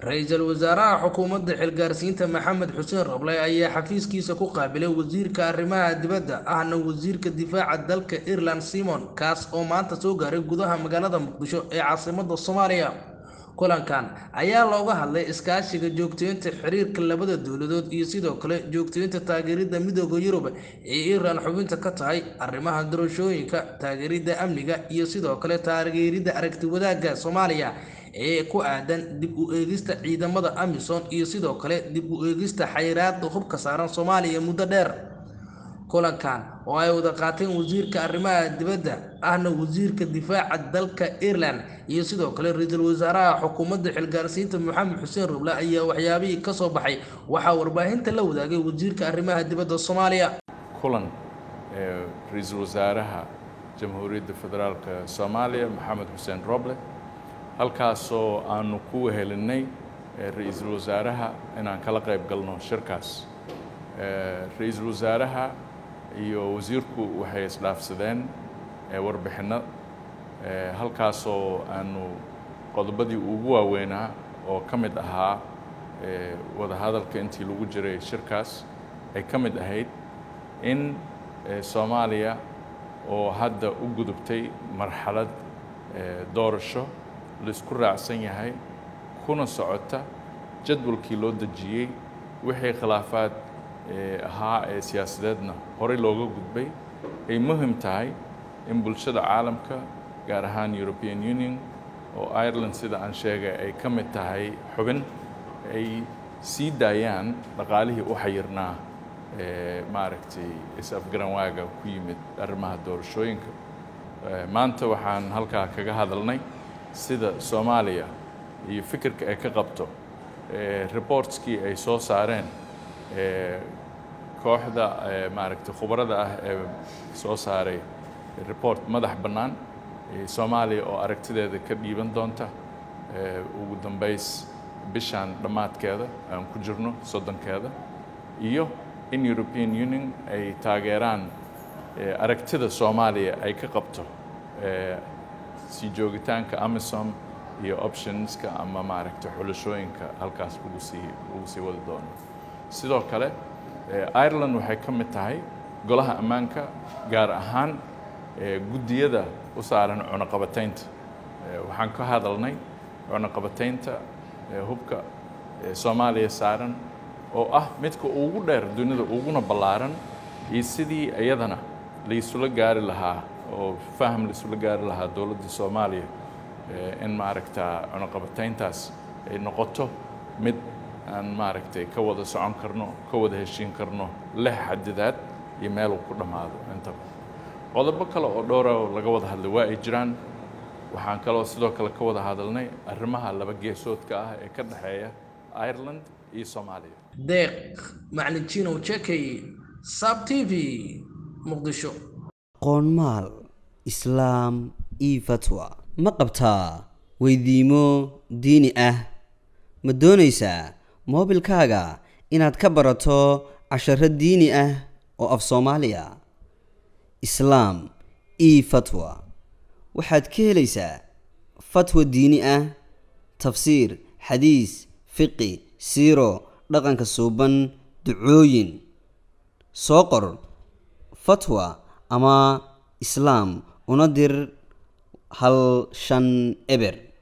ra-iisul wasaaraha xukuumadda xilgaarsiinta maxamed xuseen roble ayaa xafiiskiisa ku qaabilay wasiirka arrimaha dibadda ahna wasiirka difaaca dalka ireland simon kaas oo maanta soo gaaray gudaha magaalada muqdisho ee caasimadda soomaaliya kulankan ayaa looga hadlay iskaashiga joogteynta xiriirka labada dowladood iyo sidoo kale joogteynta taageeridda midooda yurub ee iiraan xubinta ka tahay arrimaha doorashooyinka taageeridda amniga iyo sidoo kale taageeridda aragti wadaagga soomaaliya ee ku aadan dib u eegista ciidamada amisom iyo sidoo kale dib u eegista xayiraada hubka saaran soomaaliya muddo dheer kulankan oo ay wada qaateen wasiirka arrimaha dibadda ahna wasiirka difaaca dalka ireland iyo sidoo kale ra-iisul wasaaraha xukuumadda xilgaarsiinta maxamed xuseen roble ayaa waxyaabihii ka soo baxay waxaa warbaahinta la wadaagay wasiirka arrimaha dibadda soomaaliya kulan ra-iisul wasaaraha jamhuuriyadda federaalk soomaaliya maxamed xuseen roble halkaasoo aanu ku wehelinay ra-iisul wasaaraha inaan kala qayb galno shirkaas ra-iisul wasaaraha iyo wasiirku waxay isdhaafsadeen warbixinno halkaasoo aanu qodobadii ugu waaweynaa oo ka mid ahaa wadahadalka intii lagu jiray shirkaas ay ka mid ahayd in soomaaliya oo hadda u gudubtay marxalad doorasho laisku raacsan yahay kuna socota jadwalkii loo dejiyey wixii khilaafaad ahaa ee siyaasadeedna horey looga gudbay ay muhim tahay in bulshada caalamka gaar ahaan european union oo ireland sida aan sheegay ay ka mid tahay xubin ay sii daayaan dhaqaalihii u xayirnaa maaragtay is-afgaranwaaga ku yimid arrimaha doorashooyinka maanta waxaan halkaa kaga hadalnay sida soomaaliya iyo fikirka ay ka qabto reportskii ay soo saareen kooxda maaragtay khubarada ah ee soo saaray report madax bannaan soomaaliya oo aragtideeda ka dhiiban doonta ugu dambays bishaan dhammaadkeeda aan ku jirno soddonkeeda iyo in european union ay taageeraan aragtida soomaaliya ay ka qabto sii joogitaanka amisom iyo optionska ama maaragtay xulashooyinka halkaas lagu sii lagu sii wadi doono sidoo kale ireland waxay ka mid tahay golaha ammaanka gaar ahaan guddiyada u saaran cunuqabataynta waxaan ka hadalnay cunuqabataynta hubka soomaaliya saaran oo ah midka ugu dheer dunida uguna ballaaran iyo sidii iyadana laisula gaari lahaa oo faham laisula gaari lahaa dowladda soomaaliya in maaragta cunuqabatayntaas ay noqoto mid aan maaragtay ka wada socon karno ka wada heshiin karno leh xadidaad iyo meeluu ku dhammaado intaba qodobo kale oo dhowra oo laga wada hadlay waa ay jiraan waxaan kaloo sidoo kale ka wada hadalnay arrimaha laba geesoodka ah ee ka dhexeeya ireland iyo soomaaliya deeq macalin jinow jekey sab t v muqdisho qoonmaal islaam io fatwa ma qabtaa weydiimo diini ah ma doonaysaa moobilkaaga inaad ka barato casharo diini ah oo af soomaaliya islaam io fatwa waxaad ka helaysaa fatwa diini ah tafsiir xadiis fiqi siiro dhaqanka suuban ducooyin soo qor fatwa ama islaam una dir hal shan eber